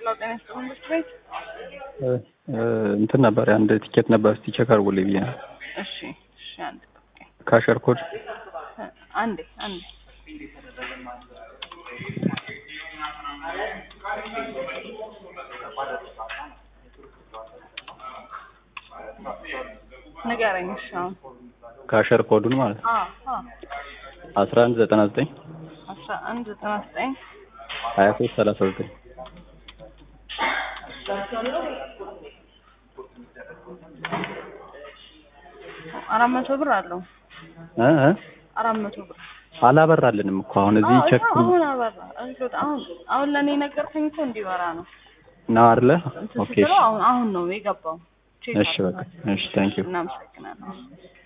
ሄሎ ጤና ይስጥልኝ ብርድ ቤት እንትን ነበር አንድ ቲኬት ነበር። እስቲ ቼክ አድርጉልኝ ብዬ ነው። እሺ እሺ አንድ ካሸር ኮድ አንዴ አንዴ ንገረኝ። እሺ አሁን ካሸር ኮዱን ማለት ነው አ አ አስራ አንድ ዘጠና ዘጠኝ አስራ አንድ ዘጠና ዘጠኝ ሀያ ሶስት ሰላሳ ዘጠኝ አራት መቶ ብር አለው። እ እ አራት መቶ ብር አላበራልንም እኮ አሁን እዚህ አዎ፣ ቼክ እኮ አሁን አበራ። እንትን አሁን አሁን ለእኔ ነገርከኝ እኮ እንዲበራ ነው። ነው አይደለ? እንትን ኦኬ ስትለው አሁን አሁን ነው የገባው። ቼክ እሺ በቃ እሺ ታንኪዩ እናመሰግናለን።